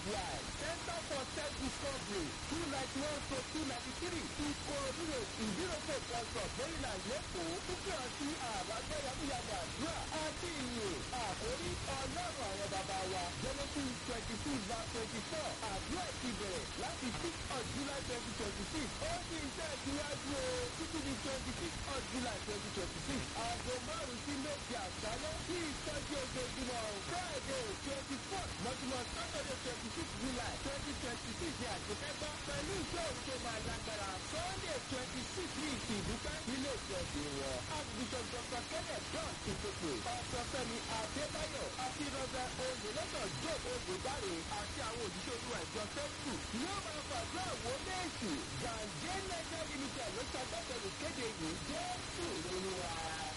July Center for Self Discovery two ninety one to two ninety three Ìkòròdú road ìdíròkè kọsọ̀ Maryland lẹ́kọ̀ọ́ púpọ̀ ọtí àbájọ yàgùyàgù àdúrà àti ìyè àkórí ọlọ́run àwọn bàbá wa Genesis twenty six verse twenty four àdúrà ti bẹ̀rẹ̀ láti six of July twenty twenty six ó sì ń tẹ̀síwájú o títí di twenty six of July twenty twenty six aago márùn-ún sí méje àṣálẹ́ sí ìtọ́jú ojoojúmọ́ Friday twenty four mọ́júmọ́ Saturday twenty six July twenty twenty six ní àṣekẹ́gbọ́ pẹ̀lú ìṣe òru tó máa lágbára Sunday twenty six ní ìsìn ìdúpẹ́ nílé ìjọsìn wọn Archbishop Dr. Kenneth John Ìpèpè Ọ̀sọ̀fẹ́mi Adébáyọ̀ àti Rọ́bẹ̀ Oyèlọ́dọ̀ Joe Oyèdáre àti àwọn òṣìṣẹ́ olúwa ìjọ sẹ́kù yóò máa fàdúrà wọ léèsì Gàǹjẹ́ Nigeria Limited ló ṣàgbàtẹ̀rù kéde yìí Jésù lóluwà.